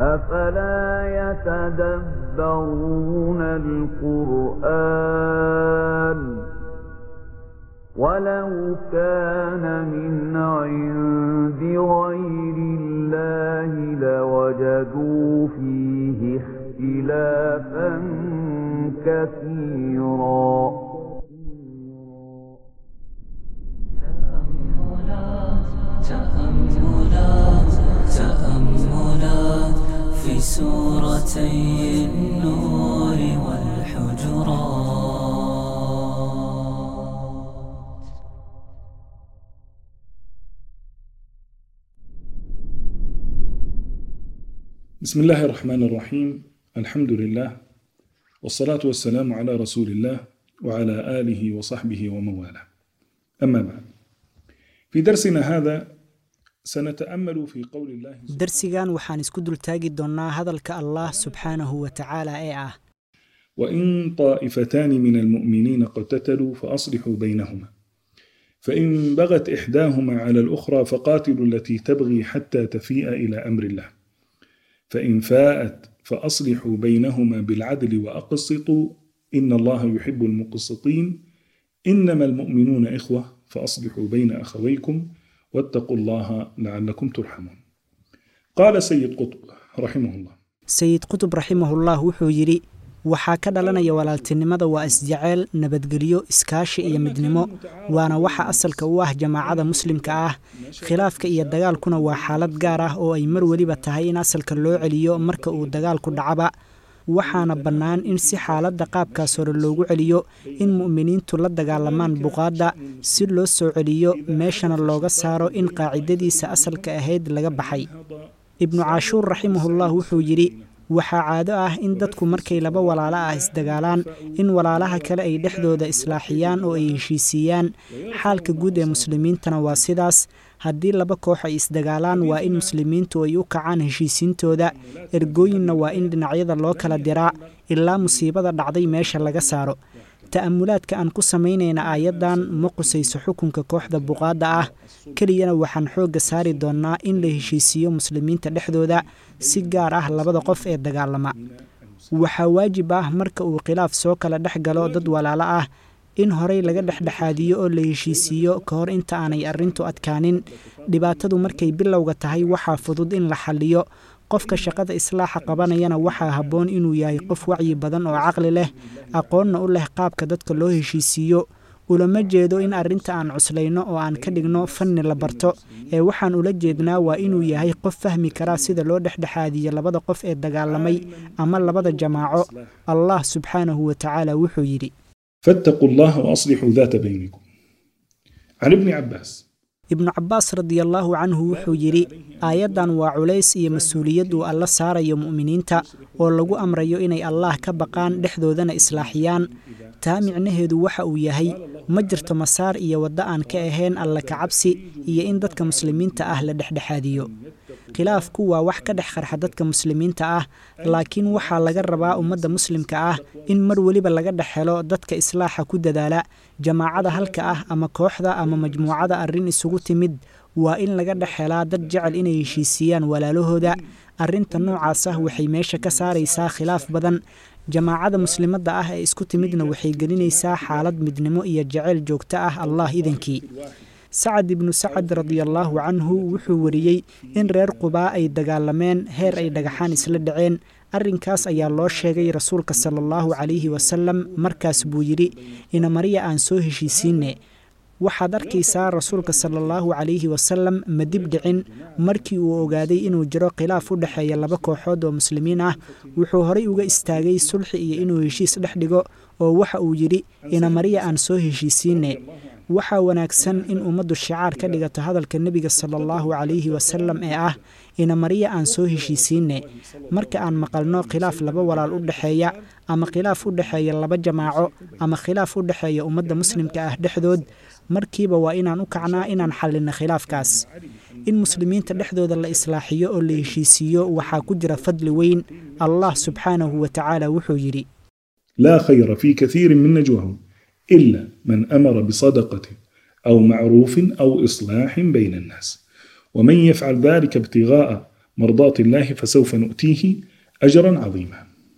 أفلا يتدبرون القرآن ولو كان من عند غير الله لوجدوا فيه اختلافا كثيرا تأملات تأملات في سورتي النور والحجرات بسم الله الرحمن الرحيم الحمد لله والصلاة والسلام على رسول الله وعلى آله وصحبه ومن والاه أما بعد في درسنا هذا سنتأمل في قول الله darsigan waxaan isku dultaagi doonnaa hadalka allah subxaanahu wa tacaala ee ah وإن طائفتان من المؤمنين اقتتلوا فأصلحوا بينهما فإن بغت إحداهما على الأخرى فقاتلوا التي تبغي حتى تفيء إلى أمر الله فإن فاءت فأصلحوا بينهما بالعدل وأقسطوا إن الله يحب المقسطين إنما المؤمنون إخوة فأصلحوا بين أخويكم واتقوا الله لعلكم ترحمون قال سيد قطب رحمه الله sayid qutub raximahullah wuxuu yidhi waxaa ka dhalanaya walaaltinimada waa isjeceyl nabadgelyo iskaashi iyo midnimo waana waxa asalka u ah jamaacada muslimka ah khilaafka iyo dagaalkuna waa xaalad gaar ah oo ay mar weliba tahay in asalka loo celiyo marka uu dagaalku dhacaba waxaana bannaan in si xaaladda qaabkaas hore loogu celiyo in mu'miniintu la dagaalamaan buqaadda si loo soo celiyo meeshana looga saaro in qaacidadiisa asalka ahayd laga baxay ibnu caashuur raximahullah wuxuu yidhi waxaa caado ah in dadku markay laba walaalo ah isdagaalaan in walaalaha kale ay dhexdooda islaaxiyaan oo ay heshiisiiyaan xaalka guud ee muslimiintana waa sidaas haddii laba koox ay isdagaalaan waa in muslimiintu ay u kacaan heshiisiintooda ergooyinna waa in dhinacyada loo kala diraa ilaa musiibada dhacday meesha laga saaro ta'amulaadka aan ku samaynayna aayaddan ma qusayso xukunka kooxda buqaadda ah keliyana waxaan xoogga saari doonnaa in la heshiisiiyo muslimiinta dhexdooda si gaar ah labada qof ee dagaalama waxaa waajib ah marka uu khilaaf soo kala dhex galo dad walaalo ah in horey laga dhexdhexaadiyo oo la heshiisiiyo ka hor inta aanay arrintu adkaanin dhibaatadu markay bilowga tahay waxaa fudud in la xalliyo qofka shaqada islaaxa qabanayana waxaa habboon inuu yahay qof wacyi badan oo caqli leh aqoonna u leh qaabka dadka loo heshiisiiyo ulama jeedo in arrinta aan cuslayno oo aan ka dhigno fanni la barto ee waxaan ula jeednaa waa inuu yahay qof fahmi karaa sida loo dhexdhexaadiyo labada qof ee dagaalamay ama labada jamaaco allah subxaanahu wa tacaala wuxuu yidhi فاتقوا الله وأصلحوا ذات بينكم عن ابن عباس ibnu cabbaas radiallaahu canhu wuxuu yidhi aayaddan waa culays iyo mas-uuliyad uu alla saarayo mu'miniinta oo lagu amrayo inay allaah ka baqaan dhexdoodana islaaxiyaan taa micnaheedu waxa uu yahay ma jirto masaar iyo waddo aan ka ahayn alla kacabsi iyo in dadka muslimiinta ah la dhexdhexaadiyo khilaafku waa wax ka dhex qarxa dadka muslimiinta ah laakiin waxaa laga rabaa ummadda muslimka ah in mar weliba laga dhex helo dadka islaaxa ku dadaala jamaacada halka ah ama kooxda ama majmuucada arrin isugu timid waa in laga dhex helaa dad jecel inay heshiisiiyaan walaalahooda arrinta noocaas ah waxay meesha ka saaraysaa khilaaf badan jamaacada muslimadda ah ee isku timidna waxay gelinaysaa xaalad midnimo iyo jaceyl joogto ah allah idankii sacad ibnu sacad radiallaahu canhu wuxuu wariyey in reer qubaa ay dagaalameen heer ay dhagaxaan isla dhaceen arrinkaas ayaa loo sheegay rasuulka sala allahu calayhi wasalam markaas buu yidhi inamariya aan soo heshiisiinne waxaad arkaysaa rasuulka sala allahu calayhi wasalam ma dib dhicin markii uu ogaaday inuu jiro khilaaf u dhexeeya laba kooxood oo muslimiin ah wuxuu horey uga istaagay sulxi iyo inuu heshiis dhex dhigo oo waxa uu yidhi inamariya aan soo heshiisiinne waxaa wanaagsan in ummaddu shicaar ka dhigato hadalka nebiga sala allahu calayhi wasalam ee ah inamariya aan soo heshiisiinne marka aan maqalno khilaaf laba walaal u dhexeeya ama khilaaf u dhexeeya laba jamaaco ama khilaaf u dhexeeya ummadda muslimka ah dhexdood markiiba waa inaan u kacnaa inaan xallinno khilaafkaas in muslimiinta dhexdooda la islaaxiyo oo la heshiisiiyo waxaa ku jira fadli weyn allah subxaanahu wa tacaala wuxuu yidhi لا خير في كثير من نجواهم إلا من أمر بصدقة أو معروف أو إصلاح بين الناس ومن يفعل ذلك ابتغاء مرضاة الله فسوف نؤتيه أجرا عظيما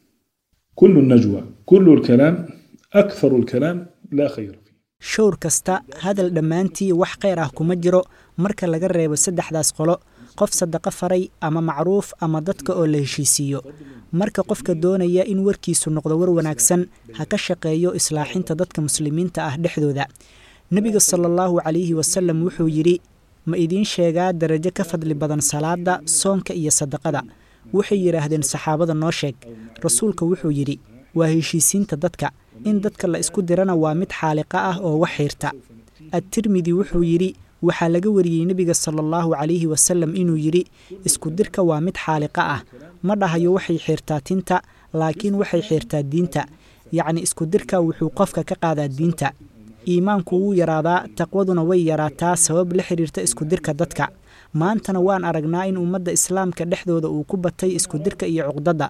كل النجوى كل الكلام أكثر الكلام لا خير فيه showr kasta hadal dhammaantii wax khayr ah kuma jiro marka laga reebo saddexdaas qolo qof sadaqo faray ama macruuf ama dadka oo la heshiisiiyo marka qofka doonaya in warkiisu noqdo war wanaagsan ha ka shaqeeyo islaaxinta dadka muslimiinta ah dhexdooda nebiga sala allahu calayhi wasalam wuxuu yidhi ma idiin sheegaa darajo ka fadli badan salaada soonka iyo sadaqada waxay yidhaahdeen saxaabada noo sheeg rasuulka wuxuu yidhi waa heshiisiinta dadka in dadka la isku dirana waa mid xaaliqa ah oo wax xiirta adtirmidi wuxuu yidhi waxaa laga wariyey nebiga sala allahu calayhi wasalam inuu yidhi isku dirka waa mid xaaliqa ah ma dhahayo waxay xiirtaa tinta laakiin waxay xiirtaa diinta yacni isku dirka wuxuu qofka ka qaadaa diinta iimaanku wuu yaraadaa taqwaduna way yaraataa sabab la xiriirta isku dirka dadka maantana waan aragnaa in ummadda islaamka dhexdooda uu ku batay isku dirka iyo cuqdadda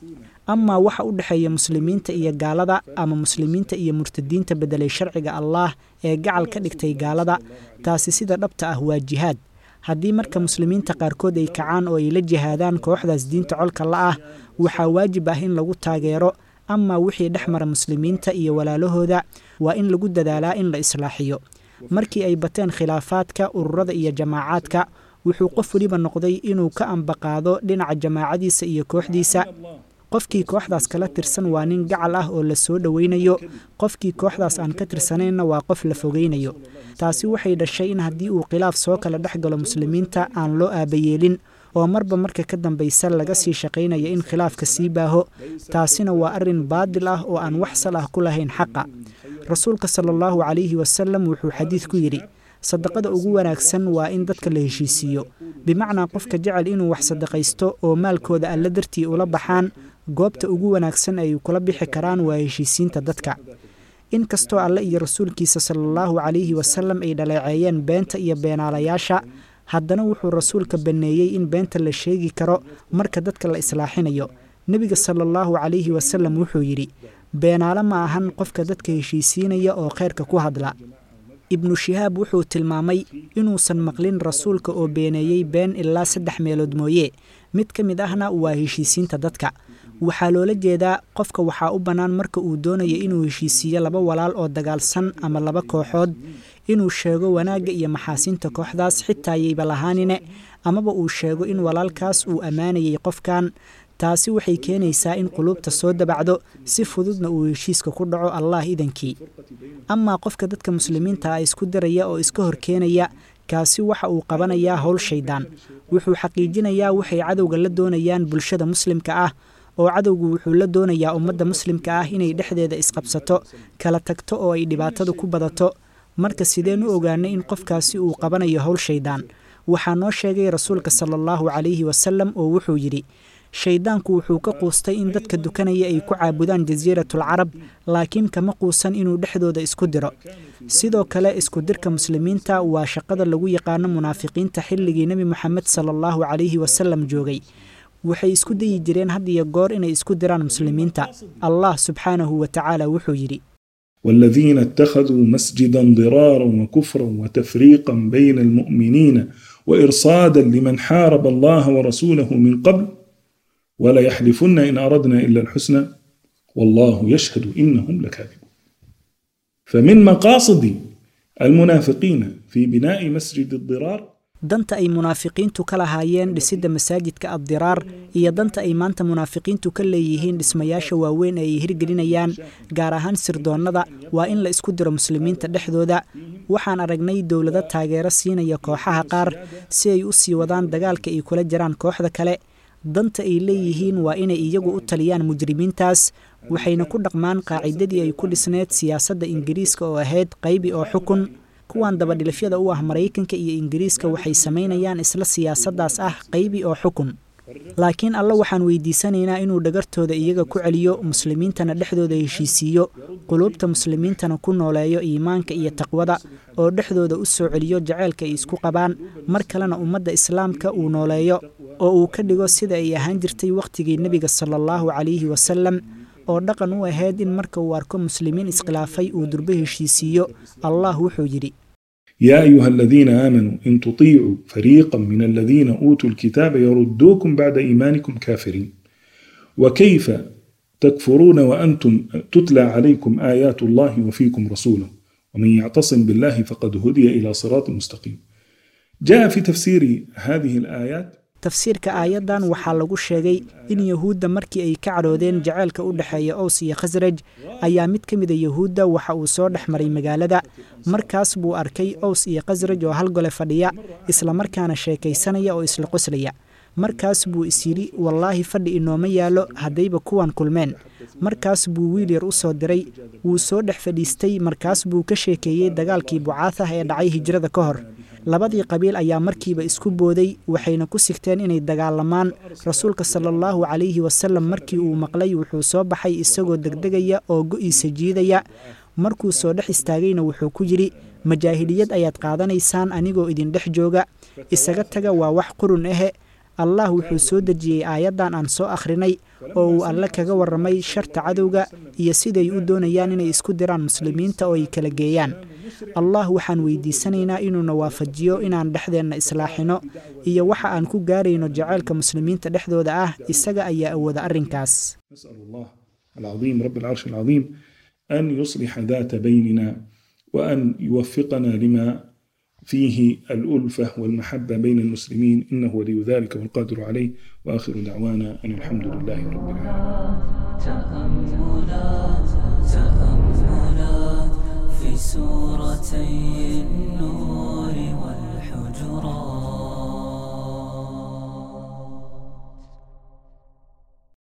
amaa waxa u dhexeeya muslimiinta iyo gaalada ama muslimiinta iyo murtadiinta beddelay sharciga allaah ee gacal ka dhigtay gaalada taasi sida dhabta ah waa jihaad haddii marka muslimiinta qaarkood ay kacaan oo ay la jihaadaan kooxdaas diinta colka la ah waxaa waajib ah in lagu taageero amaa wixii dhex mara muslimiinta iyo walaalahooda waa in lagu dadaalaa in la islaaxiyo markii ay bateen khilaafaadka ururada iyo jamaacaadka wuxuu qof weliba noqday inuu ka ambaqaado dhinaca jamaacadiisa iyo kooxdiisa qofkii kooxdaas kala tirsan waa nin gacal ah oo la soo dhoweynayo qofkii kooxdaas aan ka tirsanaynna waa qof la fogeynayo taasi waxay dhashay in haddii uu khilaaf soo kala dhex galo muslimiinta aan loo aabayeelin oo marba marka ka dambaysa laga sii shaqaynaya in khilaafka sii baaho taasina waa arrin baadil ah oo aan wax sal ah ku lahayn xaqa rasuulka sala allahu calayhi wasalam wuxuu xadiid ku yidhi sadaqada ugu wanaagsan waa in dadka la heshiisiiyo bimacnaa qofka jecel inuu wax sadaqaysto oo maalkooda alla dartii ula baxaan goobta ugu wanaagsan ay kula bixi karaan waa heshiisiinta dadka inkastoo alle iyo rasuulkiisa sala allahu calayhi wasalam ay dhaleeceeyeen beenta iyo beenaalayaasha haddana wuxuu rasuulka banneeyey in beenta la sheegi karo marka dadka la islaaxinayo nebiga sala allahu calayhi wasalam wuxuu yidhi beenaale ma ahan qofka dadka heshiisiinaya oo khayrka ku hadla ibnu shihaab wuxuu tilmaamay inuusan maqlin rasuulka oo beeneeyey been ilaa saddex meelood mooye mid ka mid ahna waa heshiisiinta dadka waxaa loola jeedaa qofka waxaa u bannaan marka uu doonayo inuu heshiisiiyo laba walaal oo dagaalsan ama laba kooxood inuu sheego wanaagga iyo maxaasinta kooxdaas xitaa yayba lahaanine amaba uu sheego in walaalkaas uu ammaanayay qofkan taasi waxay keenaysaa in quluubta soo dabacdo si fududna uu heshiiska ku dhaco allah idankii amaa qofka dadka muslimiinta ah isku diraya oo iska horkeenaya kaasi waxa uu qabanayaa howl shaydaan wuxuu xaqiijinayaa waxay cadowga la doonayaan bulshada muslimka ah oo cadowgu wuxuu la doonayaa ummadda muslimka ah inay dhexdeeda isqabsato kala tagto oo ay dhibaatadu ku badato marka sideen u ogaanay in qofkaasi uu qabanayo howl shaydaan waxaa noo sheegay rasuulka sala allahu calayhi wasalam oo wuxuu yidhi shayddaanku wuxuu ka quustay in dadka dukanaya ay ku caabudaan jasiiratul carab laakiin kama quusan inuu dhexdooda isku diro sidoo kale isku dirka muslimiinta waa shaqada lagu yaqaano munaafiqiinta xilligii nebi moxamed sala allahu calayhi wasalam joogay waxay isku dayi jireen had iyo goor inay isku diraan muslimiinta allah subxaanahu wa tacaala wuxuu yidhi والذين اتخذوا مسجدا ضرارا وكفرا وتفريقا بين المؤمنين وإرصادا لمن حارب الله ورسوله من قبل ولا يحلفن إن أردنا إلا الحسنى والله يشهد إنهم لكاذبون فمن مقاصد المنافقين في بناء مسجد الضرار danta ay munaafiqiintu ka lahaayeen dhisidda masaajidka addiraar iyo danta ay maanta munaafiqiintu ka leeyihiin dhismayaasha waaweyn ee ay hirgelinayaan gaar ahaan sirdoonnada waa in la isku diro muslimiinta dhexdooda waxaan aragnay dowlado taageero siinaya kooxaha qaar si ay u sii wadaan dagaalka ay kula jiraan kooxda kale danta ay leeyihiin waa inay iyagu u taliyaan mujrimiintaas waxayna ku dhaqmaan qaacidadii ay ku dhisneed siyaasadda ingiriiska oo ahayd qaybi oo xukun kuwan dabadhilifyada u ah maraykanka iyo ingiriiska waxay samaynayaan isla siyaasaddaas ah qaybi oo xukun laakiin alle waxaan weydiisanaynaa inuu dhagartooda iyaga ku celiyo muslimiintana dhexdooda heshiisiiyo quluubta muslimiintana ku nooleeyo iimaanka iyo taqwada oo dhexdooda u soo celiyo jaceylka ay isku qabaan mar kalena ummadda islaamka uu nooleeyo oo uu ka dhigo sida ay ahaan jirtay wakhtigii nebiga sala allahu calayhi wasalam oo dhaqan u ahayd in marka uu arko muslimiin iskhilaafay uu durbo heshiisiiyo allah wuxuu yidhi يا أيها الذين آمنوا إن تطيعوا فريقا من الذين أوتوا الكتاب يردوكم بعد إيمانكم كافرين وكيف تكفرون وأنتم تتلى عليكم آيات الله وفيكم رسوله ومن يعتصم بالله فقد هدي إلى صراط مستقيم جاء في تفسير هذه الآيات tafsiirka aayaddan waxaa lagu sheegay in yuhuudda markii ay ka cadhoodeen jaceylka u dhexeeya ows iyo khasraj ayaa mid ka mida yuhuudda waxa uu soo dhex maray magaalada markaas buu arkay ows iyo khasraj oo hal gole fadhiya islamarkaana sheekaysanaya oo isla qoslaya markaas buu is yidhi wallaahi fadhi inooma yaallo haddayba kuwan kulmeen markaas buu wiil yar u soo diray wuu soo dhex fadhiistay markaas buu ka sheekeeyey dagaalkii bucaatah ee dhacay hijrada ka hor labadii qabiil ayaa markiiba isku booday waxayna ku sigteen inay dagaalamaan rasuulka sala allahu calayhi wasalam markii uu maqlay wuxuu soo baxay isagoo degdegaya oo go'iisa jiidaya markuu soo dhex istaagayna wuxuu ku yidhi majaahiliyad ayaad qaadanaysaan anigoo idin dhex jooga isaga taga waa wax qurun ahe allah wuxuu soo dejiyey aayaddan aan soo akhrinay oo uu alle kaga warramay sharta cadowga iyo siday u doonayaan inay isku diraan muslimiinta oo ay kala geeyaan allah waxaan weydiisanaynaa inuuna waafajiyo inaan dhexdeenna islaaxino iyo waxa aan ku gaarayno jaceylka muslimiinta dhexdooda ah isaga ayaa awooda arrinkaas نسأل الله العظيم رب العرش العظيم أن يصلح ذات بيننا وأن يوفقنا لما فيه الألفة والمحبة بين المسلمين إنه ولي ذلك والقادر عليه وآخر دعوانا أن الحمد لله رب العالمين تأملات تأملات في سورتي النور